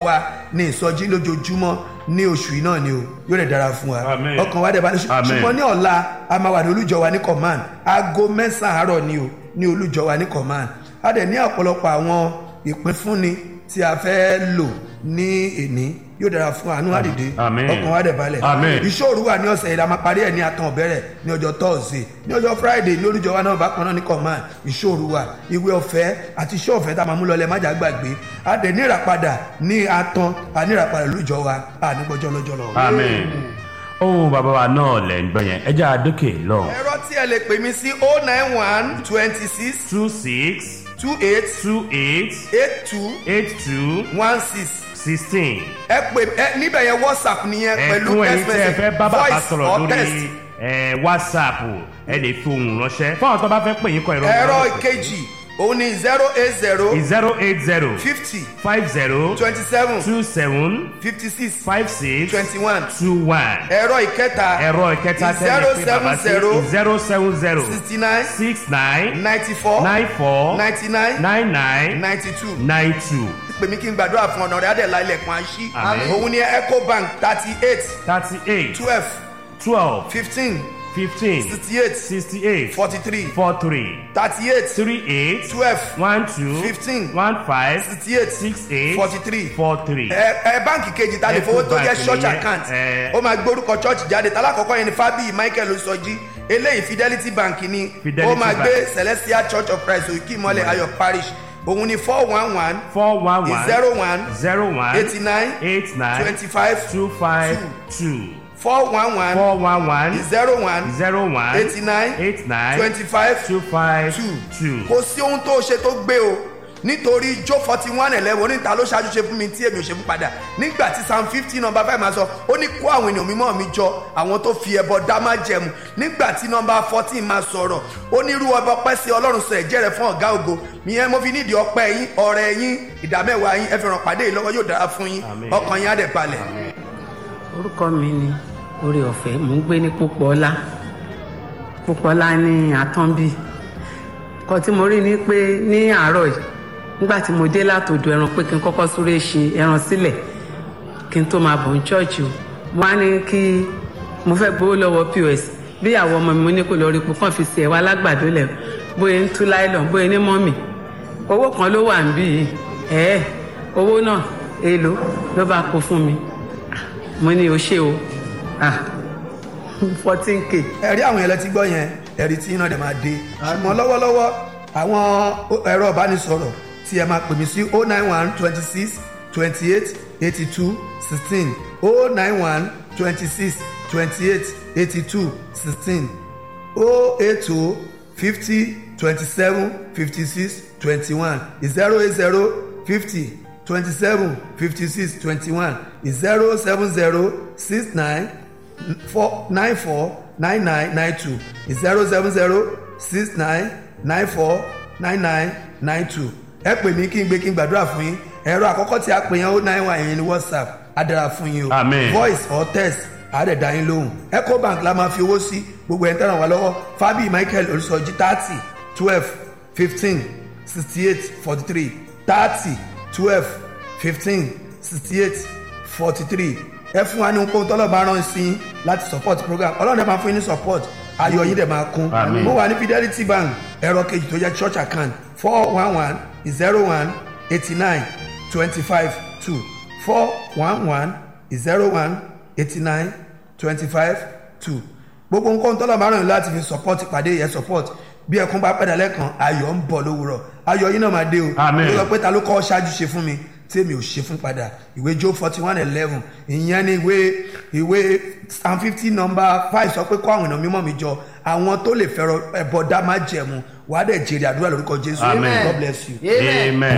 wa ní ìsọjí lójoojúmọ́ ní oṣù yìí náà ni o yóò lè dára fún wa Amen. ọkàn wa dẹ̀ bá ní ṣù- Amen. ṣùgbọ́n ní ọ̀la a máa wà ní olújọ wa ní command aago mẹ́sàn-án àárọ̀ ni o ní olújọ wa ní command a dẹ̀ ní ọ̀pọ̀lọpọ̀ àwọn ìpínfúnni tí a fẹ́ lò ní èní yóò dára fún àánú àdìdé Amen. ọkàn wa dẹ̀ balẹ̀ Amen. ìṣòro wà ní ọ̀sẹ̀ yìí la máa parí ẹ̀ ní atan ọ̀bẹ̀rẹ̀ ní ọjọ́ thursday ní ọjọ́ friday ní olújọ wa náà bákan náà ní command ìṣòro wà ìwé ọ̀fẹ́ àti iṣẹ́ ọ̀fẹ́ tá a máa mú lọlẹ̀ májà gbàgbé a dẹ̀ ní ìràpadà ní atan a ní ìràpadà lójọ wa a ní gbọ́jọ́ lọ́jọ́ lọ. amen ohun bàbá wa náà lẹ̀ ń gbọ́ yẹn ẹ jẹ́ àdókè lọ́hùn. ẹ̀rọ tí ẹ lè pè mí sí oh nine one twenty six two six two eight two eight eight two eight two one six sixteen. ẹ pè ẹ níbẹ̀ yẹn whatsapp nìyẹn pẹ̀lú ẹ̀kún ẹ̀yin text tí ẹ message fẹ́ bá bàbá voice sọ̀rọ̀ or lórí text. ẹ̀, whatsapp ẹ lè fi ohùn ránṣẹ́ fún àwọn tó bá fẹ́ pè yín kọ ìrọ̀ ẹ̀rọ ìkejì òun ni zero eight zero zero eight zero fifty five zero twenty seven two seven fifty six five six twenty one two one. ẹ̀rọ ìkẹta ẹ̀rọ ìkẹta tẹ́lẹ̀ pé bàbá sí zero seven zero sixty nine six nine ninety four nine four ninety nine nine nine ninety two nine two pè mí kí n gbàdúrà fún ọ̀nà rẹ̀ adẹ̀lá ilẹ̀kùn àṣì Àmín. òun ni ecobank thirty eight thirty eight twelve twelve fifteen fifteen sixty eight sixty eight forty three four three thirty eight three eight twelve one two Fifteen. one five sixty eight six eight forty three four three. ẹ ẹ báǹkì kejì ta lè fowó tó jẹ Ecobank church nìyẹn, account ẹ. ó máa gbórúkọ church jáde talákọ̀ọ́kọ́ yẹn ni fábíyì michael osọjí eléyìí fidelity bank ni Fidelity ó máa Bank. gbé celestial church of christ òkè ìmọ̀lẹ̀ ayọ̀ parish òun ni four one one four one one zero one zero one eighty nine eight nine twenty five two five two four one one four one one zero one zero one eighty nine eight nine twenty five two five two two. kò sí ohun tó ṣe tó gbé o nítorí jó forty one eleven oníta ló ṣáájú ṣe fún mi tí èmi ò ṣe fún padà nígbà tí psalm fifteen number five máa sọ ó ní kó àwọn ènìyàn mímọ́ mi jọ àwọn tó fi ẹbọ dá má jẹmu nígbà tí number fourteen máa sọ̀rọ̀ ó ní irú ọba ọpẹ́ sí ọlọ́run sọ ẹ̀jẹ̀ rẹ̀ fún ọ̀gá ògo ìyẹn mo fi nídìí ọpẹ́ yín ọ̀rẹ́ yín ìdámẹ́wàá yín ẹ fi ràn pàdé yìí lọ́wọ́ yóò dára fún yín Àmín. ọkàn yín á dẹ̀ balẹ̀. orúkọ mi ni orí ọ̀fẹ́ mò ń gbé ní pópọ́lá pópọ́lá ní àtọ́nbí kan tí mo rí ni pé ní àárọ̀ yìí nígbà tí mo dé látòdò ẹran pé kí n kọ́kọ́ súré ṣe ẹran sílẹ̀ kí n tó máa bọ̀ ní ṣọ́ọ̀ṣì o mo wá ní kí mo fẹ́ gbowó lọ́wọ́ pos bí àwọn ọmọ mi mo ní kó lọ rí ipò kàn fi sí ẹ̀wà alágbàdo lẹ̀ bóyá ń tú láìlọ́n bóyá ní mọ́mì owó kan ló wà níbí yìí ẹ̀ẹ́ owó náà èèlò ló bá kó fún mi mo ní o ṣe o ah fourteen k ẹ̀rí àwọn ẹlẹ́tí gbọ́ yẹn ẹ̀rí tí iná dẹ̀ máa dé ṣùgbọ́n lọ́wọ́lọ́wọ́ àwọn ẹ̀rọ ìbánisọ̀rọ̀ tí ẹ máa pè mí sí oh nine one twenty six twenty eight eighty two sixteen oh nine one twenty six twenty eight eighty two sixteen oh eight oh fifty twenty seven fifty six twenty one zero eight zero fifty twenty seven fifty six twenty one zero seven zero six nine four nine four nine nine nine two zero seven zero six nine nine four nine nine nine two ẹ pè mí kí n gbé kí n gbàdúrà fún yín ẹ̀rọ àkọ́kọ́ tí a pè yẹn ó nine one yẹn ní whatsapp á dára fún yín o Amen. voice or text á dẹ̀ dá yín lóhùn ecobank la máa fi owó sí gbogbo ẹ̀ ń tẹ̀ràn wá lọ́wọ́ fabi michael olùsọjí thirty twelve fifteen sixty eight forty three thirty twelve fifteen sixty eight forty three ẹ fún wa ní ohun tọ́lọ̀ bá rán sí yín láti support program ọlọ́run dẹ̀ máa fún yín ní support ayọ̀ yín dẹ̀ máa kún Àmín. mo wà ní fidelity bank ẹ̀rọ kejì tó jẹ́ church account four one one zero one eighty nine twenty five two four one one zero one eighty nine twenty five two gbogbo nǹkan tọ́lọ̀ bá rán yín láti fi support ìpàdé yẹn support bí ẹkún bá pẹ̀dà lẹ́kan ayọ̀ ń bọ̀ lówùrọ̀ ayọ̀ yín náà máa dé o Àmín. Mo sọ pé ta ló kọ́ ṣáájú ṣe fún mi tí èmi ò ṣe fún padà ìwé job forty one eleven ìyẹn ni ìwé ìwé psalm fifty number five sọ pé kó àwọn èèyàn mímọ́ mi jọ àwọn tó lè fẹ́ràn ẹ̀bọ̀ dá má jẹ̀mú wàá dẹ̀ jèrè àdúrà lórúkọ jésù Amen. god bless you. amen.